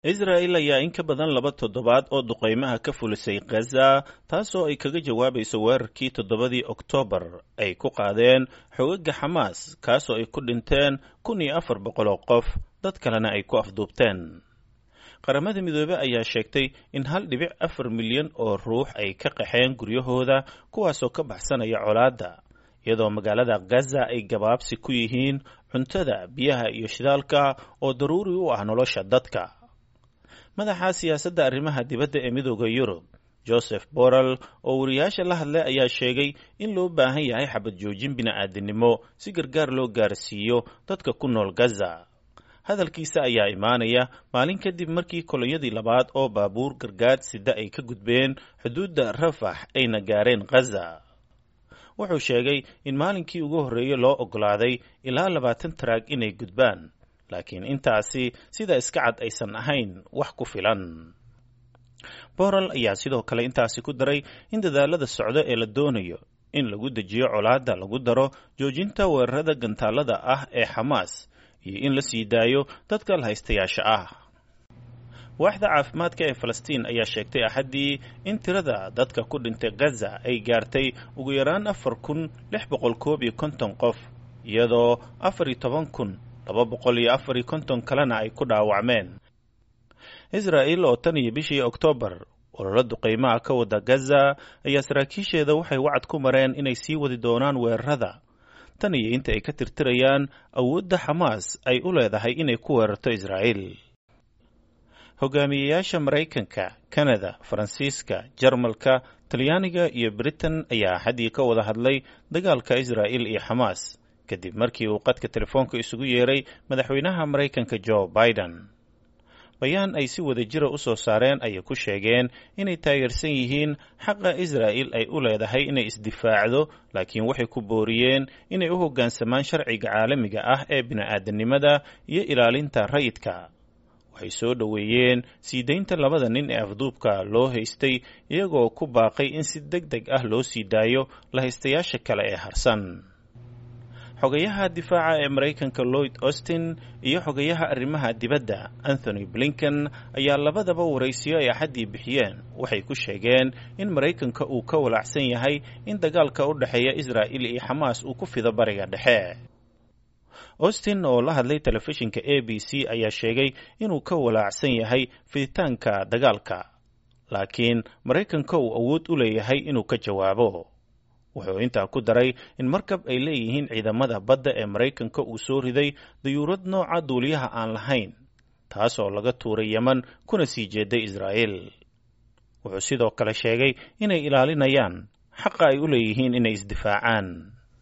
israa'el ayaa in ka badan laba toddobaad oo duqaymaha ka fulisay khaza taasoo ay kaga jawaabayso weerarkii toddobadii oktoobar ay ku qaadeen xoogagga xamaas kaasoo ay ku dhinteen kun iyo afar boqol oo qof dad kalena ay ku afduubteen qaramada midoobe ayaa sheegtay in hal dhibic afar milyan oo ruux ay ka qaxeen guryahooda kuwaasoo ka baxsanaya colaadda iyadoo magaalada gaza ay gabaabsi ku yihiin cuntada biyaha iyo shidaalka oo daruuri u ah nolosha dadka madaxa siyaasadda arrimaha dibadda ee midooda yurub joseph borrell oo wariyaasha la hadlay ayaa sheegay in loo baahan yahay xabad joojin bini'aadinimo si gargaar loo gaarsiiyo dadka ku nool gaza hadalkiisa ayaa imaanaya maalin kadib markii kolonyadii labaad oo baabuur gargaad sida ay ka gudbeen xuduudda rafax ayna gaareen khaza wuxuu sheegay in maalinkii ugu horreeyey loo oggolaaday ilaa labaatan taraag inay gudbaan laakiin intaasi sida iska cad aysan ahayn wax ku filan borrell ayaa sidoo kale intaasi ku daray in dadaalada socdo ee la doonayo in lagu dejiyo colaadda lagu daro joojinta weerarada gantaalada ah ee xamaas iyo in la sii daayo dadka lahaystayaasha ah waaxda caafimaadka ee falastiin ayaa sheegtay axaddii in tirada dadka ku dhintay gaza ay gaartay ugu yaraan afar kun lix boqol koob iyo konton qof iyadoo afar iyo toban kun laba boqol iyo afar iyo konton kalena ay ku dhaawacmeen israa'el oo tan iyo bishii oktoobar ololo duqaymaha ka wada gaza ayaa saraakiisheeda waxay wacad ku mareen inay sii wadi doonaan weerarada tan iyo inta ay ka tirtirayaan awoodda xamaas ay u leedahay inay ku weerarto israa'el hogaamiyeyaasha maraykanka kanada faransiiska jarmalka talyaaniga iyo britain ayaa axaddii ka wada hadlay dagaalka israa'el iyo xamaas kadib markii uu qadka telefoonka isugu yeeray madaxweynaha maraykanka jo biden bayaan ay si wada jira u soo saareen ayay ku sheegeen inay taageersan yihiin xaqa israa'el ay u leedahay inay isdifaacdo laakiin waxay ku booriyeen inay u hoggaansamaan sharciga caalamiga ah ee bini'aadanimada iyo ilaalinta rayidka waxay soo dhoweeyeen sii daynta labada nin ee afduubka loo haystay iyagoo ku baaqay in si deg deg ah loo sii daayo lahaystayaasha kale ee harsan xogayaha difaaca ee maraykanka lloyd austin iyo xogayaha arrimaha dibadda anthony blinken ayaa labadaba waraysiyo ay axaddii bixiyeen waxay ku sheegeen in maraykanka uu ka walaacsan yahay in dagaalka u dhexeeya israa'il iyo xamaas uu ku fido bariga dhexe austin oo la hadlay telefishinka a b c ayaa sheegay inuu ka walaacsan yahay fiditaanka dagaalka laakiin maraykanka uu awood u leeyahay inuu ka jawaabo wuxuu intaa ku daray in markab ay leeyihiin ciidamada badda ee maraykanka uu soo riday dayuurad nooca duuliyaha aan lahayn taas oo laga tuuray yeman kuna sii jeeday israa'el wuxuu sidoo kale sheegay inay ilaalinayaan xaqa ay u leeyihiin inay isdifaacaan